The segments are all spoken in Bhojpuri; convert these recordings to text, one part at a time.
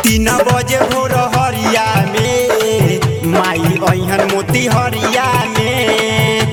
तीन बजे भोर हरिया में माई अहन मोती हरिया में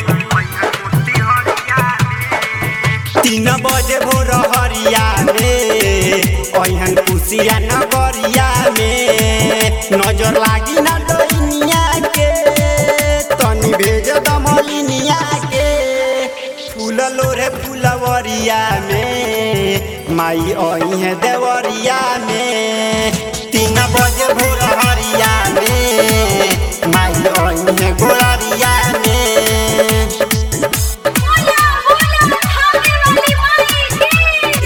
तीन बजे भोर हरिया में अहन कुशिया नगरिया में नजर लागी ना डोइनिया के तनी भेज दमलिनिया के फूल लोरे फूलवरिया में माई अहे देवरिया में तीन बजे भोर हरिया में माई अहे गोरिया में बोला बोला खाने वाली माई की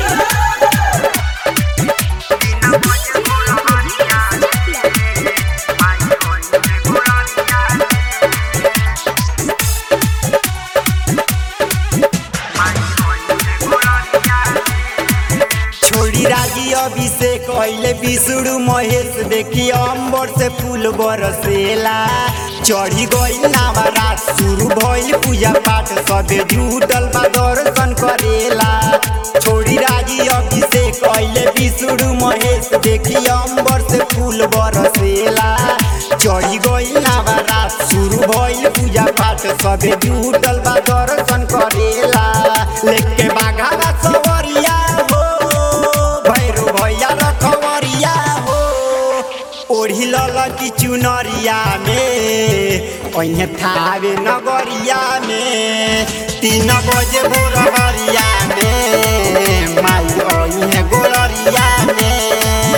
छोड़ी राजी अभिषेक अइले विष्णु महेश देखी अंबर से फूल बरसेला चढ़ी गई नवरात शुरू भइल पूजा पाठ सबे जुटल बा दर्शन करेला छोड़ी राजी अभिषेक अइले विष्णु महेश देखी अंबर से फूल बरसेला चढ़ी गई नवरात शुरू भइल पूजा पाठ सबे जुटल बा दर्शन करेला लेके बाघा सवरिया हो भैरू भैया रखवरिया हो ओढ़ी लल की चुनरिया में ओहे थावे नगरिया में तीन बजे भोर हरिया में माई ओहे गोरिया में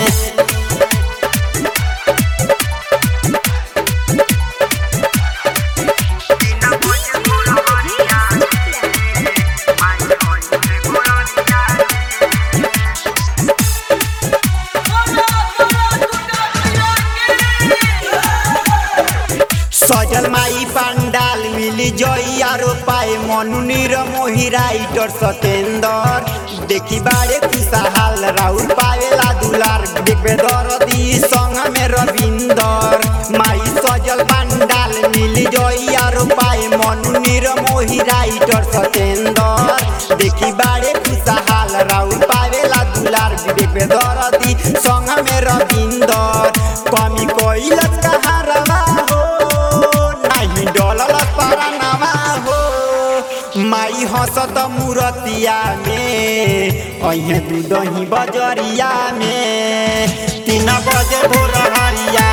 सजल माई पंडाल मिली जई आरो पाए मनु नीर मोही राइटर सतेंदर देखी बारे खुशहाल राउर पावेला दुलार देखबे दरदी संग में रविंदर माई सजल पंडाल मिली जई आरो पाए मनु नीर मोही राइटर सतेंदर देखी बारे खुशहाल राउर पावेला दुलार देखबे दरदी संग में रविंदर कमी कोइलत कहारवा हो नाही डलल परनवा हो माई हंसत मूरतिया में अहे दूधही बजरिया में तीन बजे भोर हरिया